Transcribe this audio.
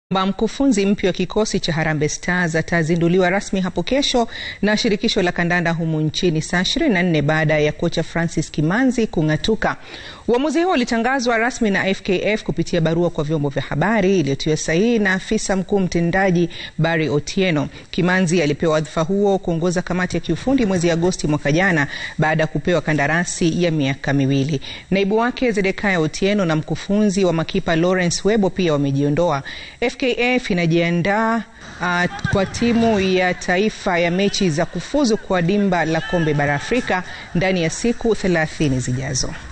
Mkufunzi mpya wa kikosi cha Harambee Stars atazinduliwa rasmi hapo kesho na shirikisho la kandanda humu nchini saa 24 baada ya kocha Francis Kimanzi kung'atuka. Uamuzi huo ulitangazwa rasmi na FKF kupitia barua kwa vyombo vya habari iliyotiwa sahihi na afisa mkuu mtendaji Barry Otieno. Kimanzi alipewa wadhifa huo kuongoza kamati ya kiufundi mwezi Agosti mwaka jana baada ya kupewa kandarasi ya miaka miwili. Naibu wake Zedekaya Otieno na mkufunzi wa makipa Lawrence Webo pia wamejiondoa. FKF inajiandaa uh, kwa timu ya taifa ya mechi za kufuzu kwa dimba la kombe bara Afrika ndani ya siku 30 zijazo.